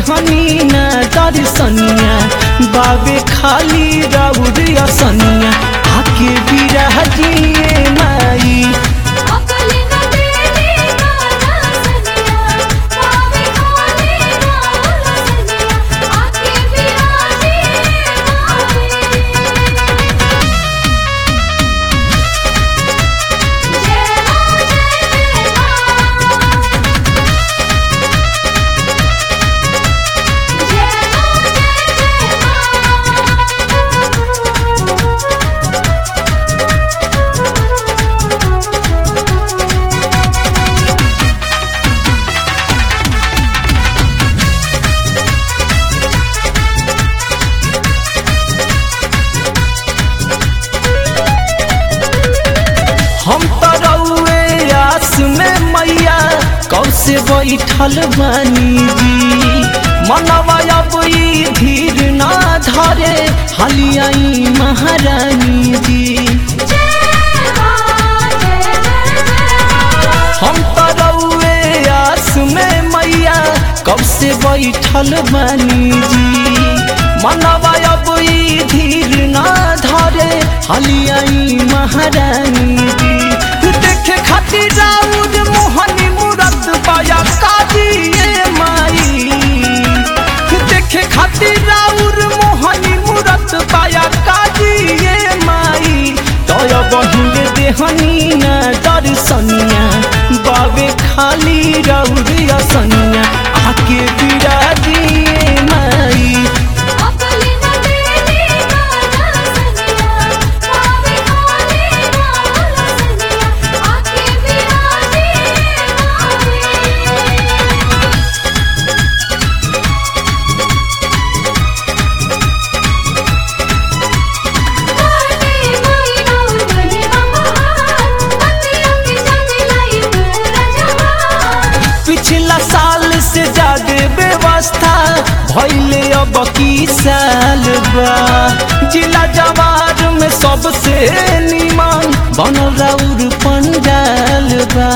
देहनी ना दर्शनिया बाबे खाली राउर असनिया आके बिराजिए माई अकली न देली गाना सनिया पावे खाली गाना सनिया आके बिराजी माई जय मां जय मां जय मां जय मां हम तो रउए आस में मैया कब से बैठल बानी जी मनवा अब ई धीर ना धरे हलियाई महारानी जी हम तो रउए आस में मैया कब से बैठल बानी जी मनवा अब ई धीर ना धरे हलियाई महारानी जी देखे खातिर राउर मोहनी मूरत पाया काजिए माई देखे खातिर राउर मोहनी मूरत पाया काजिए माई तय बहिल देहनी ना दर्शनिया बाबे खाली राउर असनिया आके बिराजिए माई अकली न देली गाना सनिया पावे खाली गाना सनिया आके बिराजी माई माई नौ गने महान पतियों की चंदिलाई पूरा जहान पिछला साल से ज्यादा व्यवस्था भैले अब की साल बा जिला जवार में सबसे निमन बनल राउर पंडाल बा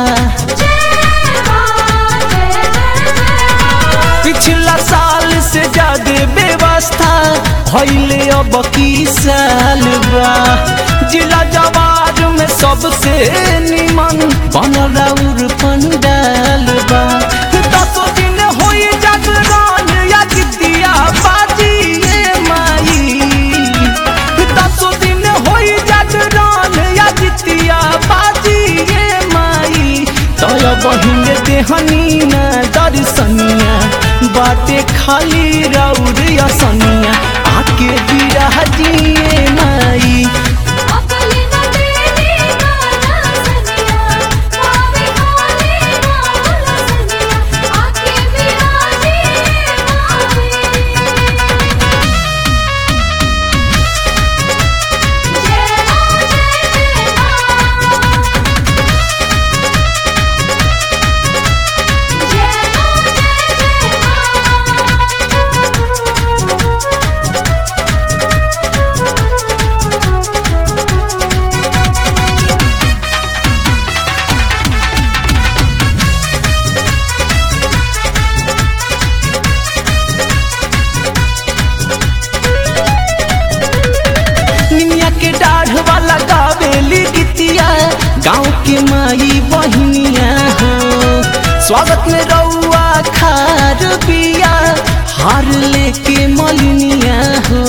पिछला साल से ज्यादा व्यवस्था भैले अब की साल बा जिला जवार में सबसे निमन बनल राउर पंडाल बा दसो दिन होई जागरण या जितिया बाजिए माई दसो दिन होई जागरण या जितिया बाजिए माई तय बहिन देहनी ना दर्शनिया बाटे खाली राउर असनिया आके बिराजिए माई अकली न देली गाना सनिया पावे खाली गाना सनिया आके बिराजी माई जय मां जय मां जय मां जय मां निमिया के डाढ़ वाला गावेली गीतिया गाँव के माई बहिनिया हो स्वागत में रउआ खार बिया हार लेके मलिनिया हो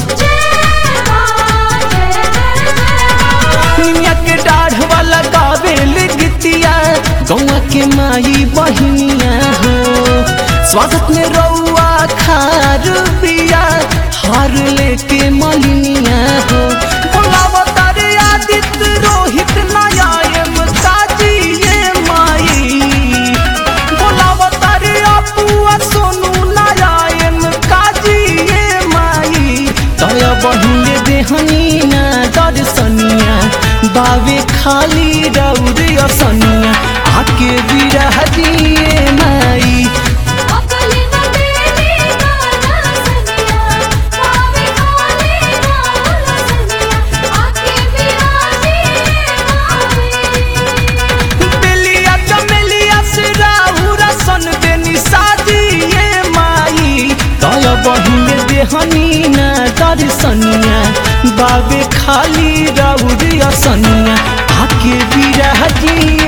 निमिया के डाढ़ वाला गावेली गीतिया गौआ के माई बहिनिया हो स्वागत में रउआ खार बिया हार लेके मलिनिया हो बोलावा तारे आदित्य रोहित नायायम काजिए माई बोलावा तारे अपुआ सोनू नारायण काजिए माई तय बहिन देहनी ना दर्शनिया बावे खाली रौर असनिया आके बिरहजिए माई अकली न देली गाना सनिया पावे खाली गाना सनिया आके बिराजी माई बेलिया चमेलिया से राहुरा सन देनी साजिए माई बाबे खाली राउर असनिया आके बिराजी